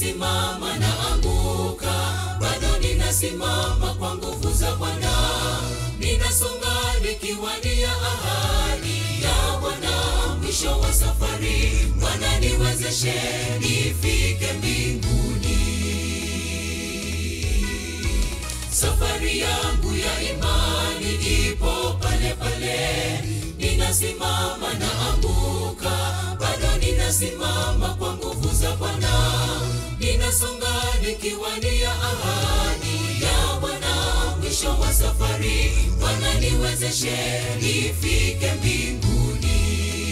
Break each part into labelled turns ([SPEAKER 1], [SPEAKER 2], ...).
[SPEAKER 1] ninasimama na anguka, bado ninasimama kwa nguvu za Bwana. Ninasonga nikiwania ahadi ya Bwana, mwisho wa safari. Bwana niwezeshe nifike mbinguni. Safari yangu ya imani ipo pale pale, ninasimama na anguka, bado ninasimama kwa nguvu za Bwana. Ninasonga nikiwania ahadi ya Bwana, mwisho wa safari. Bwana niwezeshe nifike mbinguni.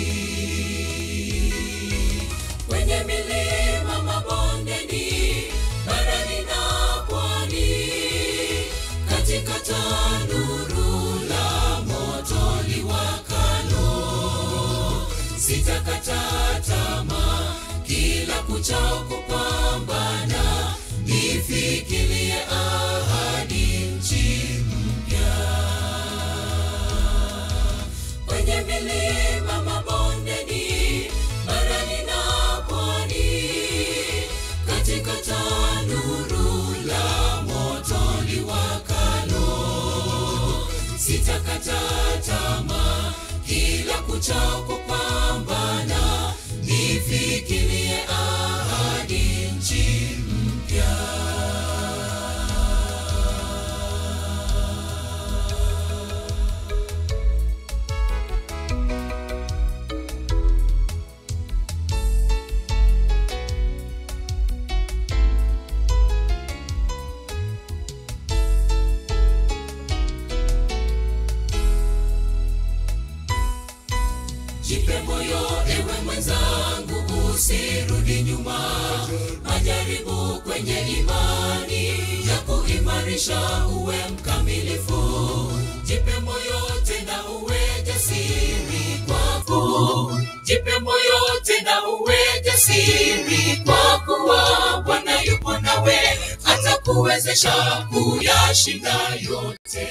[SPEAKER 1] Kwenye milima, mabondeni, barani na pwani, katika tanuru la moto liwakalo, sitakata tamaa, kila kuchao kupambana, nifikirie ahadi nchi mpya. Kwenye milima, mabondeni, barani na pwani, katika tanuru la moto liwakalo, sitakata tamaa, kila kuchao kupambana, nifikirie ahadi nchi mpya. Jipe moyo ewe mwenzangu, usirudi nyuma. Majaribu kwenye imani ya kuimarisha uwe mkamilifu. Jipe moyo tena uwe jasiri kwako. Jipe moyo tena uwe jasiri kwa kuwa Bwana yupo nawe, atakuwezesha kuyashinda yote.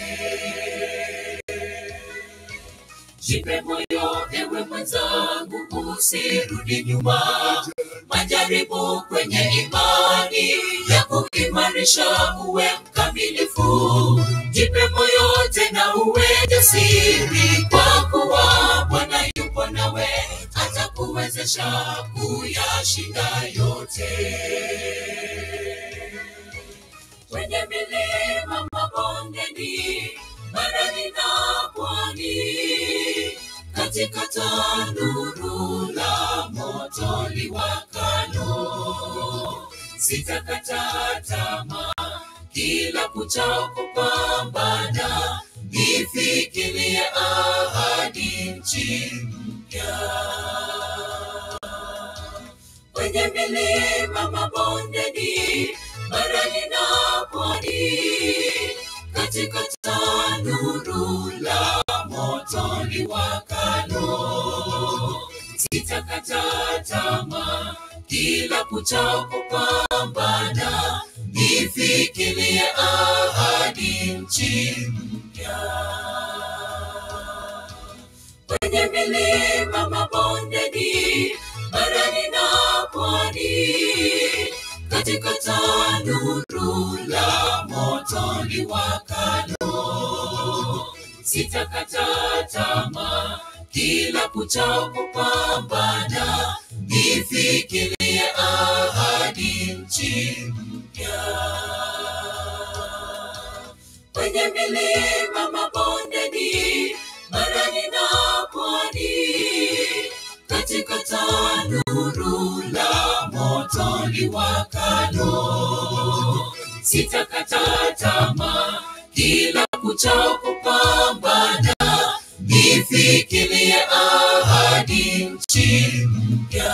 [SPEAKER 1] Jipe moyo ewe mwenzangu, usirudi nyuma. Majaribu kwenye imani ya kuimarisha uwe mkamilifu. Jipe moyo tena uwe jasiri, kwa kuwa Bwana yupo nawe, atakuwezesha kuyashinda yote kwenye milima, mabondeni, barani na pwani, katika tanuru la moto liwakalo, sitakata tamaa, kila kuchao kupambana, nifikirie ahadi nchi mpya kwenye milima, mabondeni, barani na pwani, katika tanuru la moto liwakalo, sitakata tamaa, kila kuchao kupambana, nifikirie ahadi nchi mpya kwenye milima, mabondeni, barani na pwani, katika tanuru la moto liwakalo, sitakata tamaa, kila kuchao kupambana, nifikirie ahadi nchi mpya kwenye milima, mabondeni, barani na pwani, katika tanuru la moto liwakalo, sitakata tamaa, kila kuchao kupambana, nifikirie ahadi nchi mpya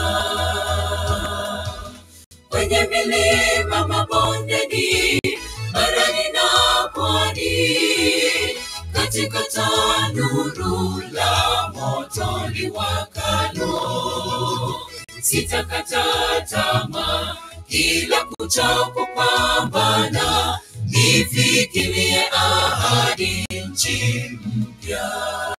[SPEAKER 1] kwenye milima, mabondeni, barani na pwani, katika tanuru la moto liwakalo, sitakata tamaa, kila kuchao kupambana, nifikirie ahadi nchi mpya.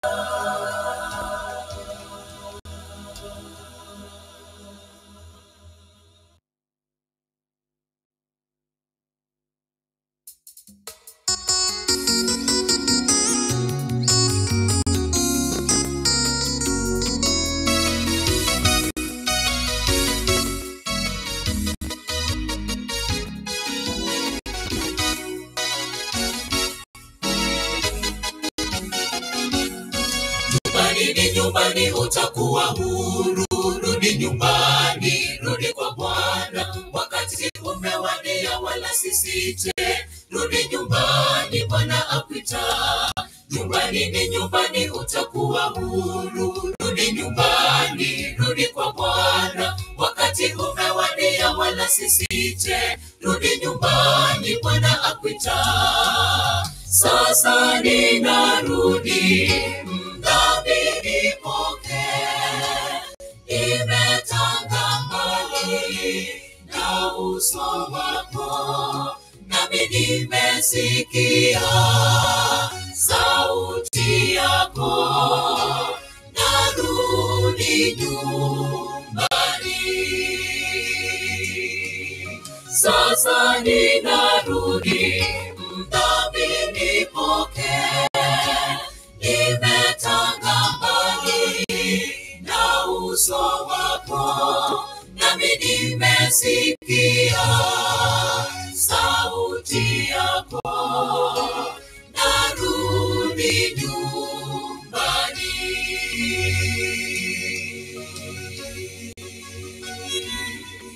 [SPEAKER 1] nyumbani utakuwa huru. Rudi nyumbani, rudi kwa Bwana, wakati umewadia, wala sisite. Rudi nyumbani, Bwana akuita. Nyumbani ni nyumbani, utakuwa huru. Rudi nyumbani, rudi kwa Bwana, wakati umewadia, wala sisite. Rudi nyumbani, Bwana akuita. Sasa ninarudi, mdhambi nipokee, imetanga mbali na uso wako, nami nimesikia sauti yako, narudi nyumbani. Sasa ninarudi, mdhambi nipokee, nimetanga mbali na uso wako, nami nimesikia sauti yako, narudi nyumbani.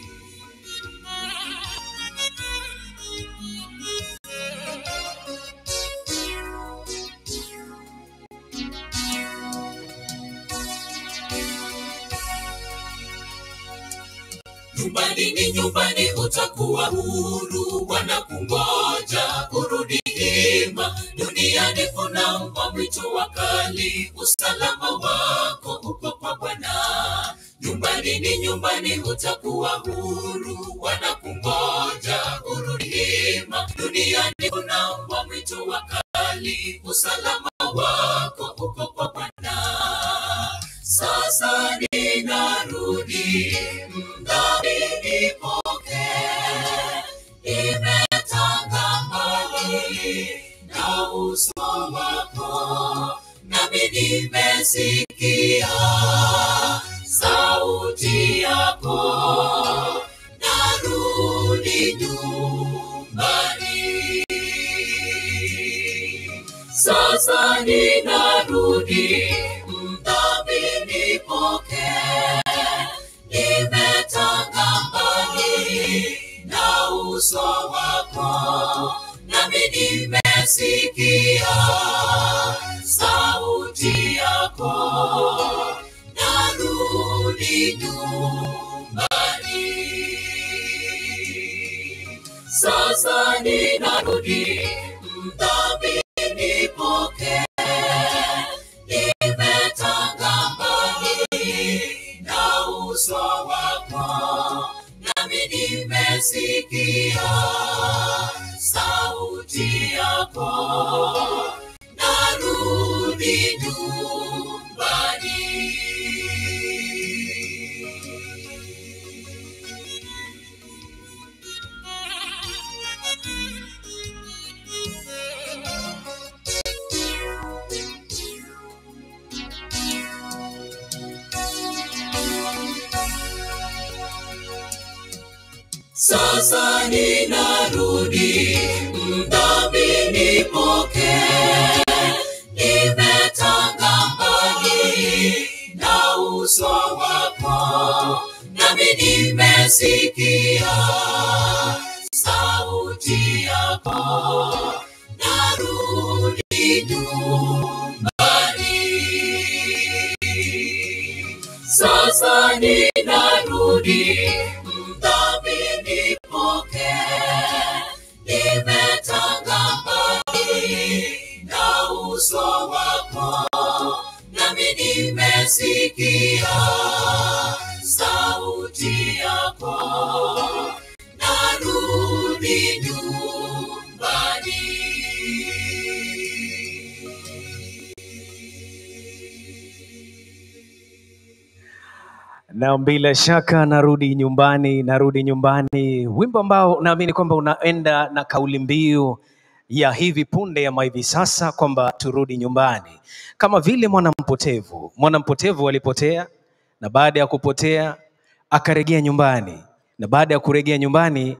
[SPEAKER 1] Nyumbani ni nyumbani, utakuwa huru. Wanakungoja urudi hima. Duniani kuna mbwa mwitu wakali, usalama wako uko kwa Bwana. Nyumbani ni nyumbani, utakuwa huru. Wanakungoja urudi hima. Duniani kuna mbwa mwitu wakali, usalama wako uko kwa Bwana. Sasa ninarudi, mdhambi nipokee, imetanga mbali na uso wako, nami nimesikia sauti yako, narudi nyumbani. Sasa ninarudi, mdhambi nipokee, nimetanga mbali na uso wako, nami nimesikia sauti yako, narudi nyumbani. Sasa ninarudi, mdhambi nipokee, nimetanga mbali na uso wako, nami nimesikia sauti yako, narudi Sasa ninarudi, mdhambi nipokee, nimetanga mbali na uso wako, nami nimesikia sauti yako, narudi nyumbani. Sasa ninarudi, mdhambi nipokee, nimetanga mbali na uso wako, nami nimesikia sauti yako, narudi
[SPEAKER 2] na bila shaka narudi nyumbani, narudi nyumbani, wimbo ambao naamini kwamba unaenda na kauli mbiu ya hivi punde ama hivi sasa kwamba turudi nyumbani, kama vile mwana mpotevu. Mwana mpotevu alipotea na baada ya kupotea akarejea nyumbani, na baada ya kurejea nyumbani